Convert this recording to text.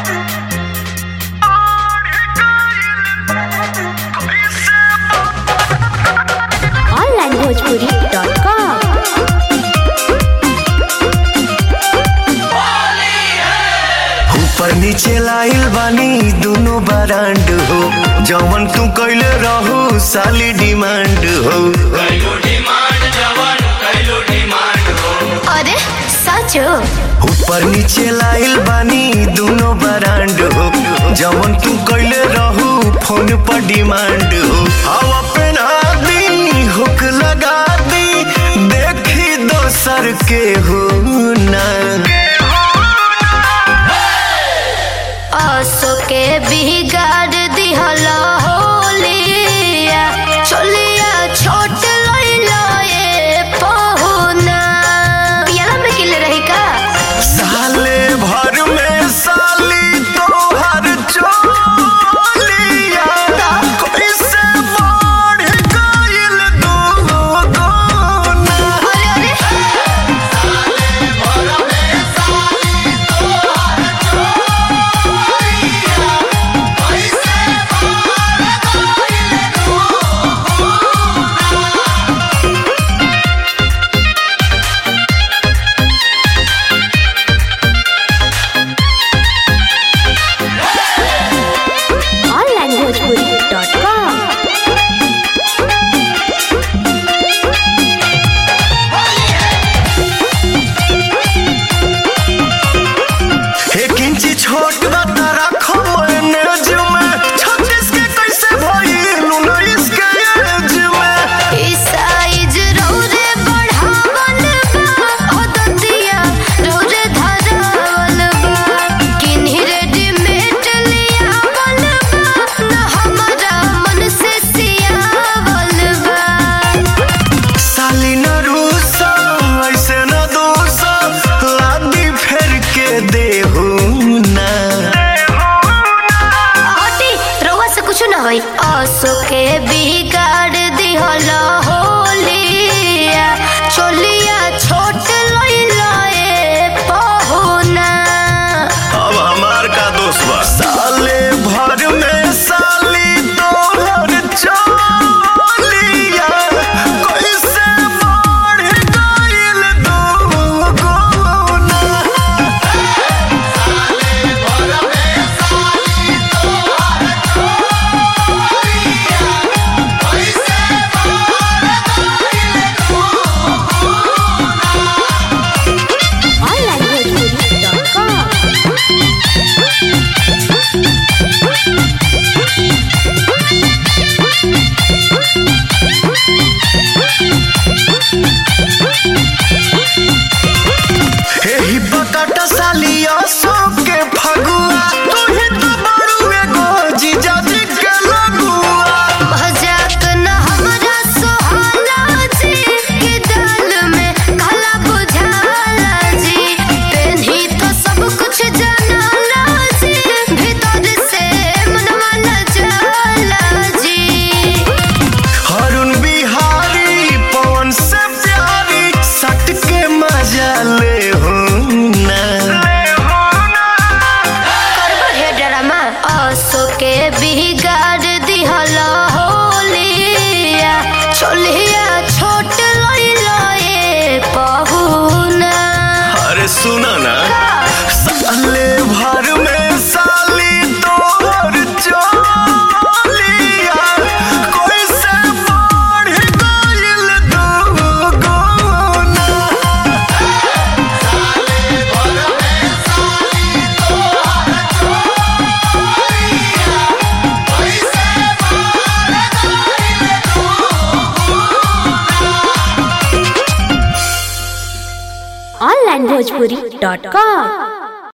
onlinebhojpuri.com ऊपर नीचे लाइल बानी दोनों बरांड हो जवन तू कैले रहू साली डिमांड हो अरे साँचो ऊपर नीचे लाइल बानी दोनों बरांड हो जवन तू कैले रहू फोन पर डिमांड हो हवा पहना दी हुक लगा दी देखी दोसर के हो ना असो के बिगाड़ दिहल होलिया चलिया छोट लइलो ए पहुना पियाला में किले रही का साले भर में साली तोहर चोलिया कैसे बढ़ गइल दुगुना अरे अरे onlinebhojpuri.com एक इंची छोट बता रखो मैनेज में छत्तीस के कैसे भइल उन्नीस के एज में ई साइज रौरे बढ़ावल बा अदतिया रौरे धरावल बा किन्ही रेडीमेड लियावल बा न हमारा मन से सियावल बा साली न रूसा ऐसे न दोसा लादी फेर के देहू ना हटी रउआ से कुछ ना होई असो के बिगाड़ दिहल होलिया चोलिया छोट लइला ए पहुना अब हमार का दोस्त बा साले भर में साली तोहर चोलिया कैसे बढ़ गइल दुगुना onlinebhojpuri.com एही बकट सालिया सो के फगुआ तू ही तो बड़ू एगो जीजाजी के लगुआ मजाक न हमरा सोहाला जी के दाल में काला बुझाला जी पेन्ही तो सब कुछ जानाला जी भीतर से मनवा न जाला जी हरुण बिहारी पवन से प्यारी सट के मजा ले हो ना करबो हे ड्रामा असो के बिगाड़ दिहल होलिया चोलिया छोट लइलो ए पहुना अरे सुना ना साले भर में साली तोहर चोलिया कोई से बढ़ गइल दुगुना onlinebhojpuri.com